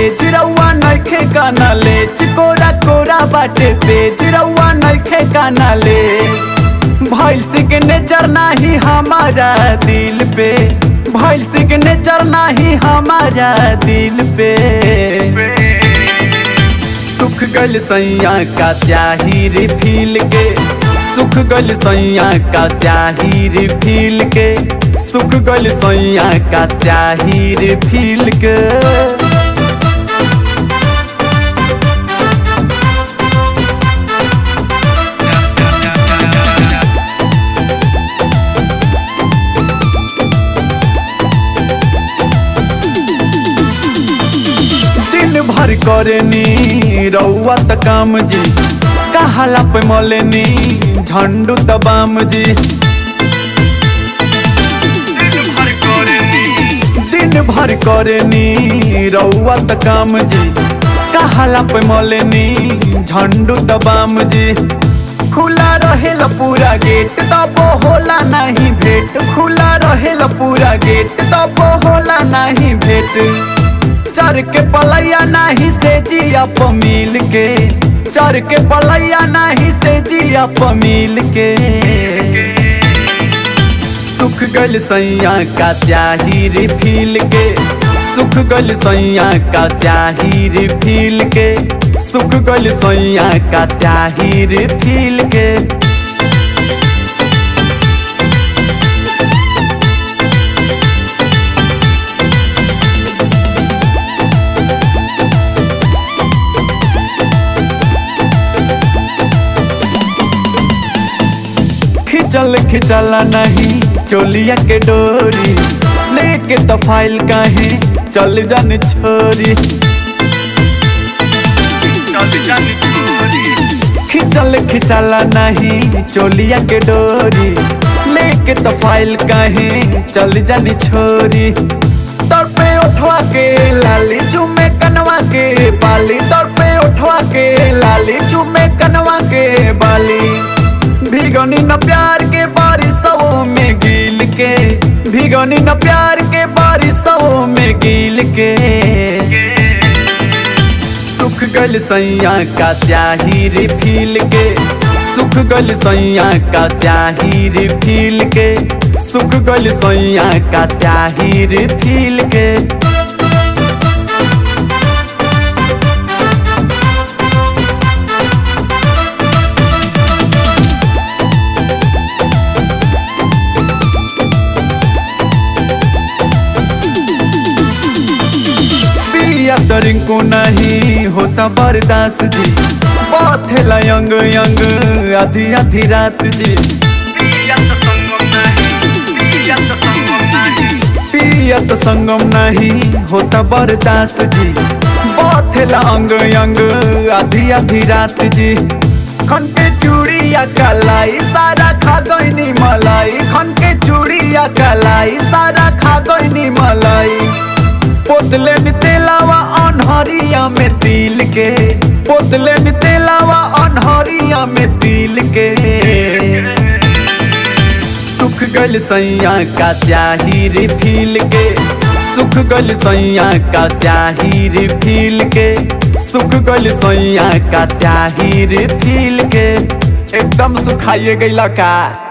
तेज रउआ नइखे काना ले चिकोरा कोरा बाटे तेज रउआ नइखे काना ले भइल सिग्नेचर नाही हमारा दिल पे भइल सिग्नेचर नाही हमारा दिल पे सुख गल सैया का स्याही रिफिल के सुख गल सैया का स्याही रिफिल के सुख गल सैया का स्याही रिफिल के दिन भर करेनी रउआ त काम जी कहाला पे मलेनी झंडू तबाम जी दिन भर करेनी रउआ त काम जी कहाला पे मलेनी झंडू तबाम जी खुला रहेला पूरा गेट तब होला नहीं भेट खुला रहेला पूरा गेट तब होला नहीं भेट चर के पलैया नाही से जिया प मिल के चर के पलैया नाही से जिया प मिल के सुख गल सैया का स्याही रिफिल के सुख गल सैया का स्याही रिफिल के सुख गल सैया का स्याही रिफिल के खिंचल खिंचला नहीं चोलिया के डोरी लेके तो फाइल काहे चल जान छोरी खिंचल खिंचला नहीं चोलिया के डोरी लेके तो फाइल काहे चल जानी छोरी तोर पे उठवा के लाली चुमे कनवा के बाली तोर पे उठवा के लाली चुमे कनवा के बाली भिगनी न प्यार के बारिशों में गिल के भिगनी न प्यार के बारिशों में गिल के सुख गल सैया का स्याही रिफिल के सुख गल सैया का स्याही रिफिल के सुख गल सैया का स्याही रिफिल के पिया तरिंको नहीं होता बर्दाश्त जी पथेला यंग यंग आधी आधी रात जी पियत संगम नहीं होता बर्दाश्त जी पथेला अंग यंग आधी आधी रात जी खन के चूड़िया कलाई सारा खा गईनी मलाई खन के चूड़िया कलाई सारा खा गईनी मलाई पोतले में तेलावा अनहरिया में तिल के पोतले में तेलावा अनहरिया में तिल के सुख गल सैया का स्याही रिफिल के सुख गल सैया का स्याही रिफिल के सुख गल सैया का स्याही रिफिल के एकदम सुखाइए गईला का